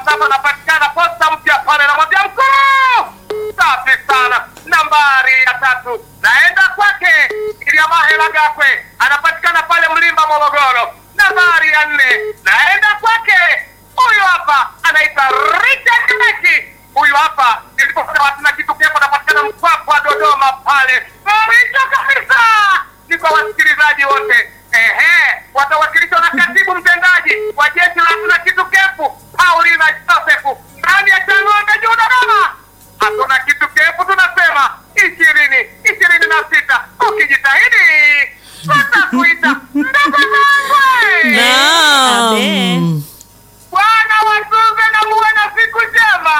sasa anapatikana posta mpya pale, namwambia mkuu, safi sana. Nambari ya tatu naenda kwake Iliamahela Gakwe, anapatikana pale Mlimba, Morogoro. Nambari ya nne naenda kwake huyu hapa anaitwa Richard Meki. Huyu hapa niliposema hatuna kitu kepo, anapatikana Mpwapwa, Dodoma pale. Mwisho kabisa ni kwa wasikilizaji wote ehe, watawakilishwa na katibu mtendaji wa jeshi la hatuna kitu kepu Paulina Josefu ndani ya Chang'ombe juu Dodoma. Hatuna kitu kepu, tunasema ishirini ishirini na sita. Ukijitahidi tutakuita ndugu zangu. Naam. Bwana watunze na muwe na siku njema.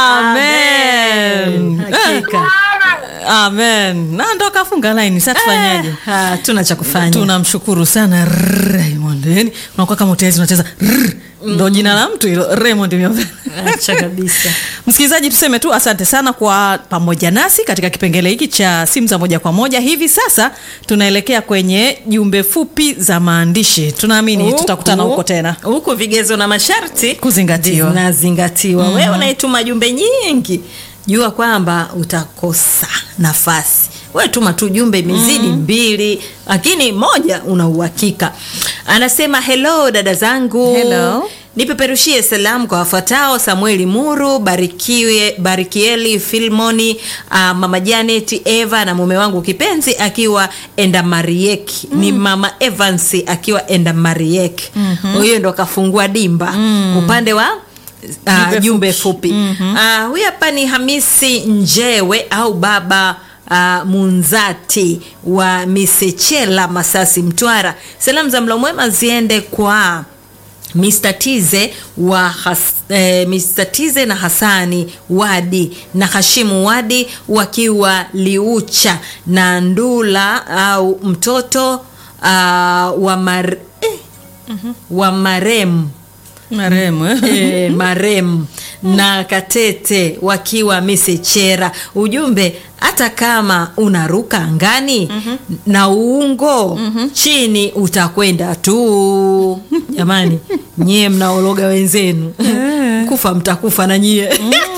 Amen. Hakika. Bwana Amen. Na ndo kafunga laini. Sasa tufanyaje? Ah, tuna cha kufanya. tunamshukuru sana Raymond. Yani unakuwa kama utawezi unacheza rrr. ndo jina la mtu hilo Raymond Myovela. Acha kabisa. Msikilizaji, tuseme tu asante sana kwa pamoja nasi katika kipengele hiki cha simu za moja kwa moja. Hivi sasa tunaelekea kwenye jumbe fupi za maandishi. Tunaamini Huku- tutakutana huko tena. huku vigezo na masharti Kuzingatiwa. zinazingatiwa. Wewe unaituma jumbe nyingi, jua kwamba utakosa nafasi. Wewe tuma tu jumbe imezidi mbili, lakini moja una uhakika. Anasema hello dada zangu Hello. nipeperushie salamu kwa wafuatao samueli muru barikiwe barikieli filmoni uh, mama janet eva na mume wangu kipenzi akiwa endamariek mm. ni mama evans akiwa endamariek mm-hmm. huyo ndo akafungua dimba mm. upande wa uh, jumbe fupi mm-hmm. uh, huyu hapa ni hamisi njewe au baba Uh, munzati wa misechela masasi mtwara salamu za mlo mwema ziende kwa Mr. Tize wa has, eh, Mr. Tize na Hasani Wadi na Hashimu Wadi wakiwa Liucha na Ndula au mtoto uh, wa, mar, eh, wa maremu Marehemu eh? e, marem na katete wakiwa misechera ujumbe hata kama unaruka angani mm-hmm. na uungo mm-hmm. chini utakwenda tu jamani nyie mnaologa wenzenu kufa mtakufa na nyie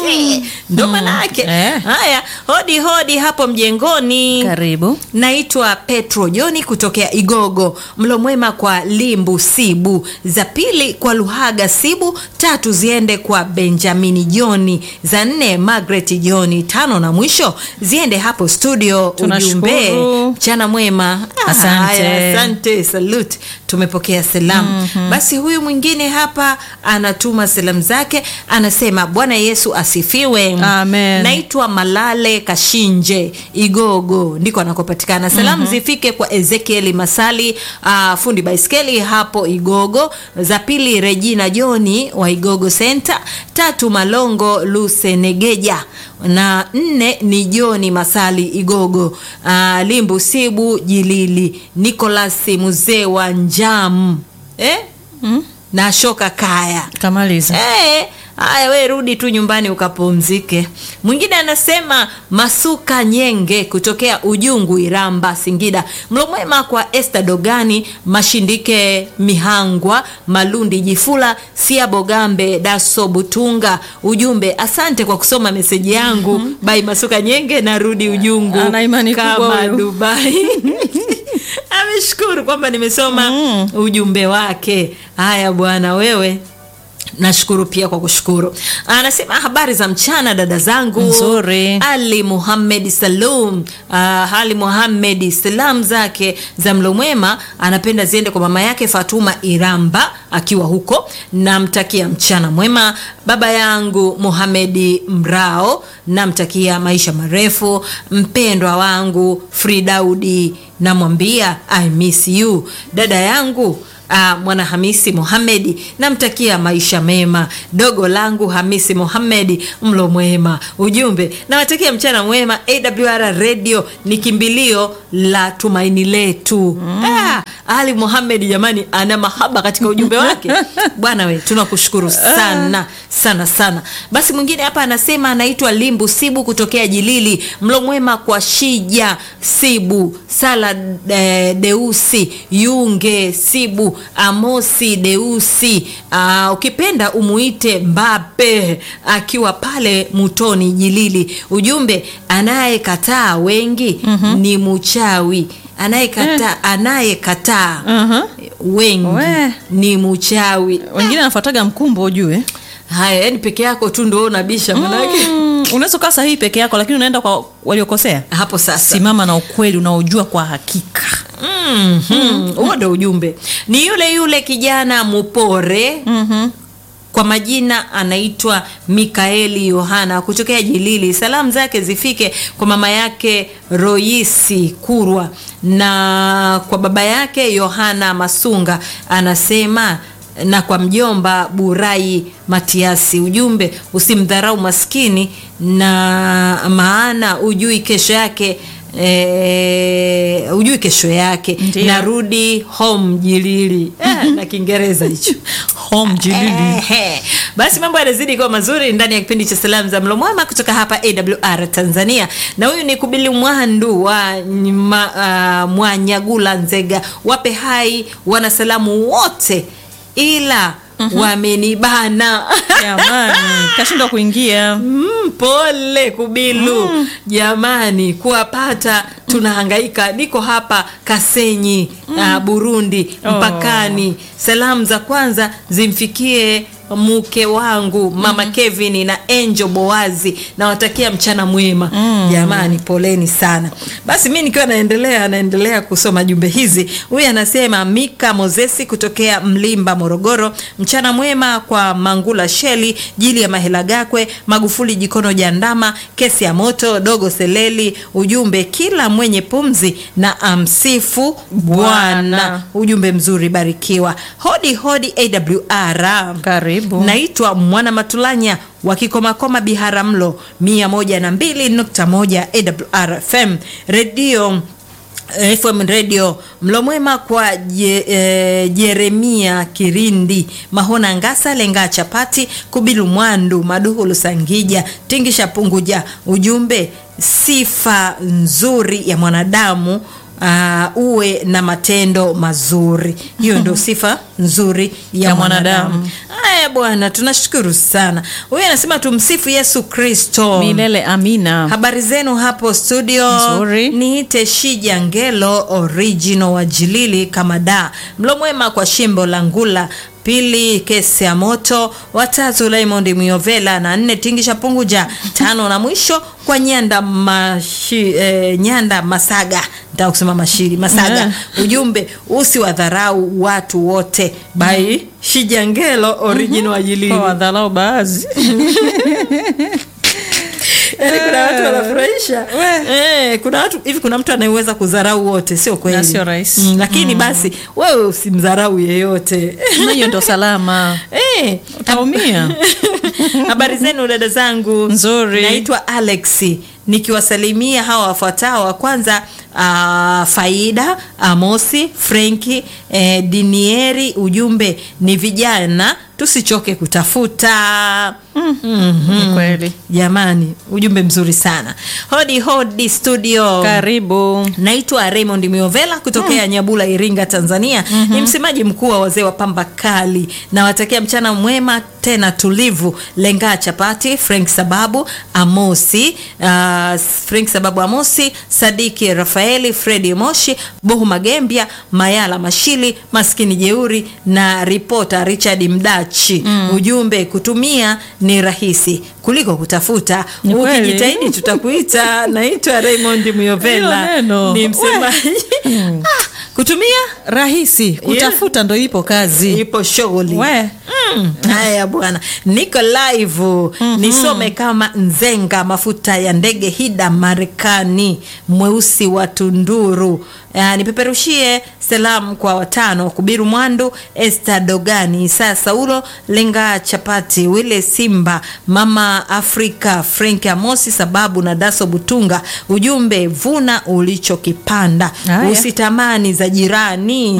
ndo manake Eh. haya hodi hodi hapo mjengoni Karibu. naitwa petro joni kutokea igogo mlo mwema kwa limbu sibu za pili kwa luhaga sibu tatu ziende kwa benjamini joni za nne magret joni tano na mwisho ziende hapo studio Tunashukuru. ujumbe mchana mwema Ah, Asante. haya, asante salute tumepokea salamu mm-hmm. basi huyu mwingine hapa anatuma salamu zake anasema bwana yesu asifiwe Amen. naitwa malale kashinje igogo ndiko anakopatikana salamu mm-hmm. zifike kwa ezekieli masali uh, fundi baiskeli hapo igogo za pili regina joni wa igogo center tatu malongo lusenegeja na nne ni joni masali igogo uh, limbu sibu jilili nicolas mzee wa njam eh? mm? na shoka kaya Kamaliza. Eh, haya we rudi tu nyumbani ukapumzike mwingine anasema masuka nyenge kutokea ujungu iramba singida mlo mwema kwa este dogani mashindike mihangwa malundi jifula sia bogambe daso butunga ujumbe asante kwa kusoma meseji yangu mm-hmm. bai masuka nyenge narudi ujungu Ana imani kubwa kama huyo. dubai ameshukuru kwamba nimesoma mm. ujumbe wake haya bwana wewe nashukuru pia kwa kushukuru anasema habari za mchana dada zangu Nzuri. ali muhamed salum uh, ali muhamed salam zake za mlo mwema anapenda ziende kwa mama yake fatuma iramba akiwa huko namtakia mchana mwema baba yangu muhamedi mrao namtakia maisha marefu mpendwa wangu fridaudi namwambia i miss you dada yangu Uh, mwana hamisi muhamedi namtakia maisha mema dogo langu hamisi muhamedi mlo mwema ujumbe nawatakia mchana mwema awr radio ni kimbilio la tumaini letu mm. ah, ali muhamed jamani ana mahaba katika ujumbe wake bwana we tunakushukuru sana sana sana basi mwingine hapa anasema anaitwa limbu sibu kutokea jilili mlo mwema kwa shija sibu sala e, deusi yunge sibu amosi deusi Aa, ukipenda umuite mbape akiwa pale mutoni jilili ujumbe anayekataa wengi mm-hmm. ni muchawi anayekataa anayekataa Aha. wengi We. ni muchawi wengine anafuataga mkumbo ujue haya yani peke yako tu ndo unabisha manake mm, unaweza ukaa sahihi peke yako lakini unaenda kwa waliokosea hapo sasa simama na ukweli unaojua kwa hakika Mhm. huo ndo ujumbe ni yule yule kijana mupore mm-hmm. kwa majina anaitwa mikaeli yohana kutokea jilili salamu zake zifike kwa mama yake roisi kurwa na kwa baba yake yohana masunga anasema na kwa mjomba burai matiasi ujumbe usimdharau maskini na maana ujui kesho yake E, ujui kesho yake Ndiyo. narudi home jilili eh, na kiingereza hicho home jilili Ehe. basi mambo yanazidi kuwa mazuri ndani ya kipindi cha salamu za mlo mwema kutoka hapa awr tanzania na huyu ni kubili mwandu wa ma, uh, mwanyagula nzega wape hai wanasalamu wote ila mm-hmm. wamenibana jamani kashindwa kuingia Mm, pole kubilu mm. jamani kuwapata tunahangaika niko hapa kasenyi mm. uh, burundi Oh. mpakani salamu za kwanza zimfikie mke wangu mama mm. kevin na enjo boazi nawatakia mchana mwema mm. jamani poleni sana basi mi nikiwa naendelea naendelea kusoma jumbe hizi huyu anasema mika mozesi kutokea mlimba morogoro mchana mwema kwa mangula sheli jili ya mahela gakwe magufuli jikono jandama kesi ya moto dogo seleli ujumbe kila mwenye pumzi na amsifu bwana Bwana. ujumbe mzuri barikiwa hodi hodi awr karibu naitwa mwana matulanya wa kikomakoma biharamlo 121 awr fm redio fm radio mlo mwema kwa je, e, jeremia kirindi mahona ngasa lenga chapati kubilu mwandu maduhulu sangija tingisha punguja ujumbe sifa nzuri ya mwanadamu uh, uwe na matendo mazuri hiyo ndio sifa nzuri ya, Ya mwanadamu mwanadamu. haya bwana tunashukuru sana huyu anasema tumsifu yesu kristo milele amina habari zenu hapo studio Nzuri. niite shija ngelo original wa jilili kama da mlo mwema kwa shimbo la ngula pili kesi ya moto watatu raymond miovela na nne tingisha punguja tano na mwisho kwa nyanda mashi, eh, nyanda masaga ntaa kusema mashiri masaga Eh. ujumbe usiwadharau watu wote bai shijangelo original wa jilili kwa wadharau baadhi Yaani kuna watu wanafurahisha eh, kuna watu hivi kuna mtu anayeweza kudharau wote sio kweli Na sio rahisi. mm, lakini basi wewe usimdharau yeyote na hiyo ndo salama Eh, utaumia habari zenu dada zangu Nzuri. naitwa alex nikiwasalimia hawa wafuatao wa kwanza uh, faida amosi frenki eh, dinieri ujumbe ni vijana tusichoke kutafuta mm-hmm. Ni kweli jamani ujumbe mzuri sana hodi hodi studio karibu naitwa raymond miovela kutokea nyabula iringa tanzania mm-hmm. ni msemaji mkuu wa wazee wa pamba kali nawatakia mchana mwema tena tulivu lenga chapati frank sababu amosi uh, frank sababu amosi sadiki rafaeli fredi moshi bohu magembia mayala mashili maskini jeuri na ripota richard mdachi mm. ujumbe kutumia ni rahisi kuliko kutafuta Ni kweli. ukijitahidi tutakuita naitwa raymond miovela Hilo neno. ni msemaji ah, kutumia rahisi kutafuta ndo ipo kazi ipo shughuli we Mm, haya bwana niko live mm-hmm. nisome kama nzenga mafuta ya ndege hida marekani mweusi wa tunduru Uh, nipeperushie salamu kwa watano kubiru mwandu este dogani isaa saulo lenga chapati wile simba mama afrika frank amosi sababu na daso butunga ujumbe vuna ulichokipanda Haya. usitamani za jirani mm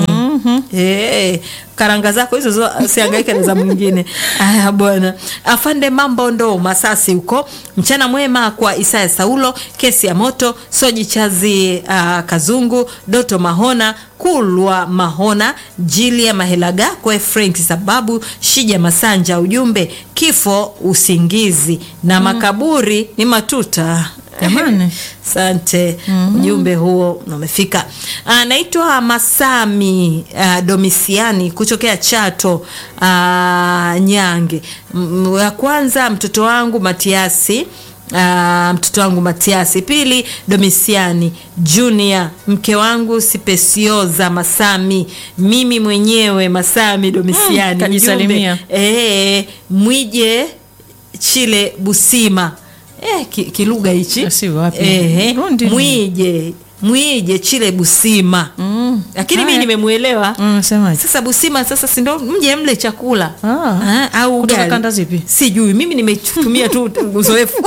Eh, karanga zako hizo zo- usihangaike na za mwingine aya bwana afande mambo ndo masasi huko mchana mwema kwa isaya saulo kesi ya moto soji chazi uh, kazungu doto mahona kulwa mahona jilia mahelagakwe frank sababu shija masanja ujumbe kifo usingizi na makaburi ni matuta Jamani. Asante, ujumbe huo umefika. Anaitwa Masami uh, Domisiani kutokea Chato uh, Nyange. M- Ya kwanza mtoto wangu Matiasi Uh, mtoto wangu Matiasi, pili Domisiani Junior, mke wangu Sipesioza Masami, mimi mwenyewe Masami Domisiani. Mm, kajisalimia. Ujumbe, eh, mwije Chile Busima eh, ki- kilugha hichi Si wapi? Ehe, Burundi. mwije mwije Chile Busima Mm. lakini mimi Haya. nimemuelewa Mm, semaje? sasa Busima sasa si ndo mje mle chakula Ah. Ah, au Kutoka ugali. kanda zipi? sijui mimi nimetumia tu uzoefu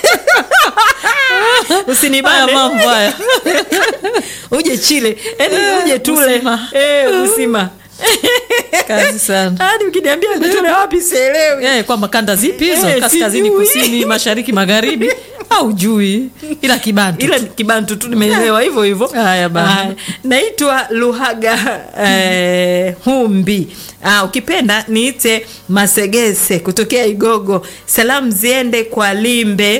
Haya usinibane mambo haya. uje Chile yani uje tule Busima. eh Busima Kazi sana. hadi ukiniambia tule wapi sielewi Eh, kwamba kanda zipi hizo? Eh, Kaskazini, sijui. kusini, mashariki, magharibi au jui? Ila kibantu. ila kibantu tu nimeelewa hivyo hivyo Haya bana. Haya. naitwa luhaga eh, humbi ah, ukipenda niite masegese kutokea igogo salamu ziende kwa limbe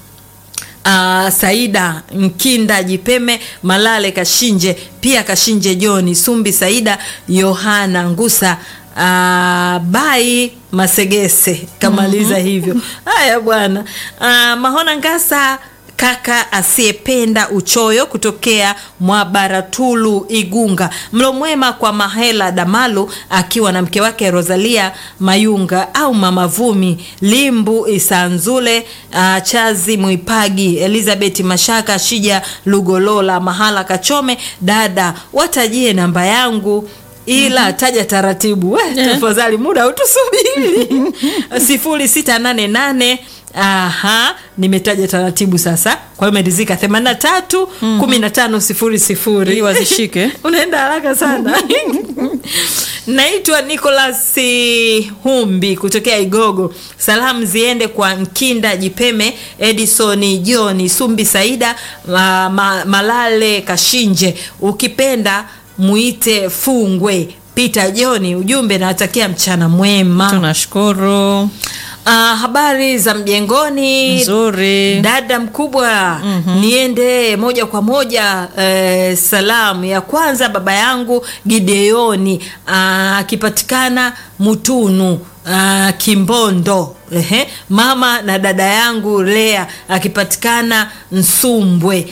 Uh, Saida Mkinda Jipeme Malale Kashinje pia Kashinje Joni Sumbi Saida Yohana Ngusa uh, Bai Masegese kamaliza hivyo. Haya bwana. Uh, Mahona Ngasa kaka asiyependa uchoyo kutokea Mwabaratulu Igunga. Mlo mwema kwa Mahela Damalu akiwa na mke wake Rosalia Mayunga au Mama Vumi Limbu Isanzule uh, Chazi Mwipagi Elizabeth Mashaka Shija Lugolola Mahala Kachome dada watajie namba yangu ila taja taratibu we, tafadhali muda utusubiri sifuri sita nane nane aha nimetaja taratibu sasa kwa hiyo imerizika 83 15 sifuri sifuri Ili wazishike. unaenda haraka sana naitwa nicolas humbi kutokea igogo salamu ziende kwa nkinda jipeme edison joni sumbi saida ma, ma, malale kashinje ukipenda muite fungwe peter joni ujumbe nawatakia mchana mwema Tunashukuru. Ah, habari za mjengoni Nzuri. dada mkubwa niende moja kwa moja eh, salamu ya kwanza baba yangu gideoni ah, akipatikana mutunu ah, kimbondo Ehe. mama na dada yangu lea akipatikana nsumbwe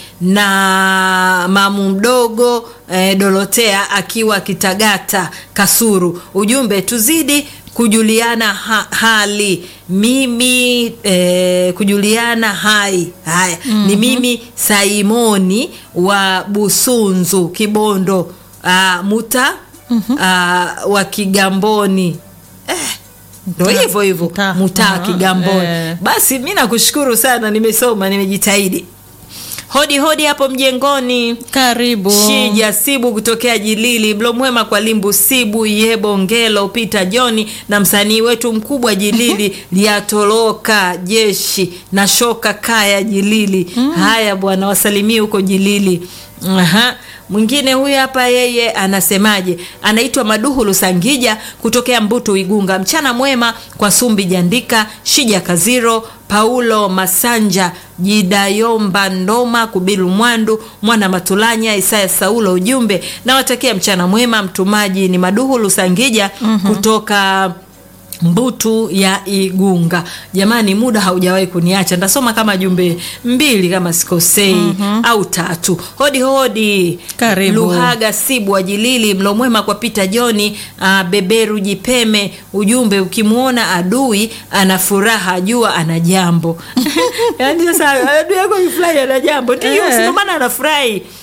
na mamu mdogo eh, dorotea akiwa kitagata kasuru ujumbe tuzidi kujuliana ha, hali mimi eh, kujuliana hai haya mm-hmm. ni mimi saimoni wa busunzu kibondo uh, muta mm-hmm. uh, wa kigamboni eh, ndo Mtaa. hivyo hivyo Mtaa. mutaa Aha, kigamboni eh. basi mi nakushukuru sana nimesoma nimejitahidi hodi hodi hapo mjengoni Karibu. Shija Sibu kutokea Jilili, mlo mwema kwa Limbu Sibu, Yebo Ngelo, Peter John na msanii wetu mkubwa Jilili liatoroka jeshi na shoka kaya Jilili. Haya bwana, wasalimie huko Jilili. Aha. Mwingine huyu hapa yeye anasemaje? Anaitwa Maduhu Lusangija kutokea Mbutu Igunga. Mchana mwema kwa Sumbi Jandika, Shija Kaziro, Paulo Masanja, Jidayomba Ndoma, Kubilu Mwandu, Mwana Matulanya, Isaya Saulo. Ujumbe nawatakia mchana mwema. Mtumaji ni Maduhu Lusangija kutoka Mbutu ya Igunga. Jamani, muda haujawahi kuniacha, ntasoma kama jumbe mbili kama sikosei au tatu. Hodi hodi, Karibu. Luhaga Sibu Ajilili, mlo mwema kwa Pita Joni, uh, Beberu Jipeme. Ujumbe, ukimwona adui ana furaha, jua ana jambo. Yaani sasa adui yako ifurahi, ana jambo ndio, Eh. si ndio maana anafurahi.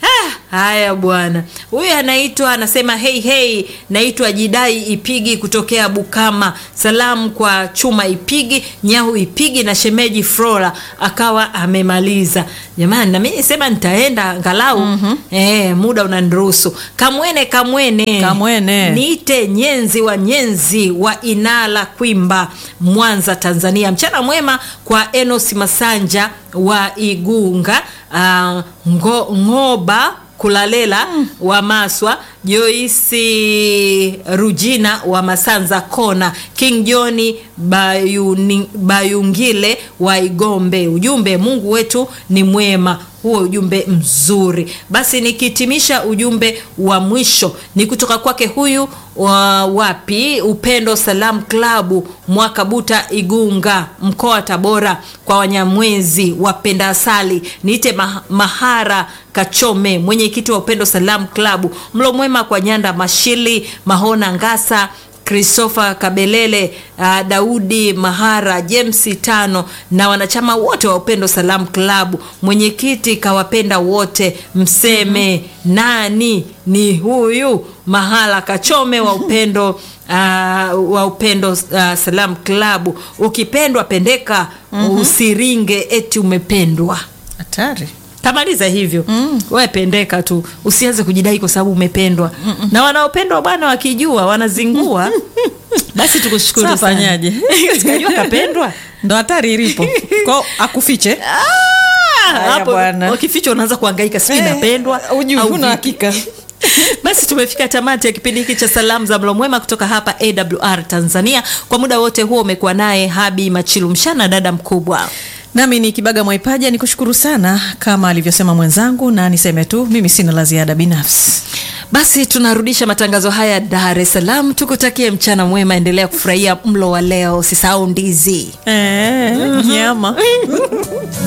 Ah, haya bwana huyu anaitwa anasema hei hei naitwa jidai ipigi kutokea bukama salamu kwa chuma ipigi nyahu ipigi na shemeji flora akawa amemaliza jamani nami nisema nitaenda angalau mm-hmm. eh, muda unaniruhusu kamwene kamwene Kamwene. niite nyenzi wa nyenzi wa inala kwimba mwanza tanzania mchana mwema kwa enos masanja wa igunga uh, ngo, ngoba kulalela mm. wa maswa joisi rujina wa masanza kona king johni Bayuni, bayungile wa igombe ujumbe mungu wetu ni mwema huo ujumbe mzuri basi nikihitimisha ujumbe wa mwisho ni kutoka kwake huyu wa wapi upendo salam klabu mwakabuta igunga mkoa wa tabora kwa wanyamwezi wapenda asali niite ma- mahara kachome mwenyekiti wa upendo salam klabu mlo mwema kwa nyanda mashili mahona ngasa christopher kabelele uh, daudi mahara james tano na wanachama wote wa upendo salam klabu mwenyekiti kawapenda wote mseme mm-hmm. nani ni huyu mahala kachome wa upendo uh, wa upendo uh, salam klabu ukipendwa pendeka mm-hmm. usiringe eti umependwa hatari tamaliza hivyo mm. we pendeka tu usianze kujidai kwa sababu umependwa Mm-mm. na wanaopendwa bwana wakijua wanazingua basi tukushukuru Sasa sana. fanyaje? Sikajua kapendwa ndo hatari ilipo ko akufiche Ah, Haya hapo bwana. wakifichwa unaanza kuangaika sijui napendwa ujui au huna vipi. hakika basi tumefika tamati ya kipindi hiki cha salamu za mlo mwema kutoka hapa awr tanzania kwa muda wote huo umekuwa naye habi machilu mshana dada mkubwa nami ni kibaga mwaipaja ni kushukuru sana kama alivyosema mwenzangu na niseme tu mimi sina la ziada binafsi basi tunarudisha matangazo haya dar es salaam tukutakie mchana mwema endelea kufurahia mlo wa leo usisahau ndizi e, nyama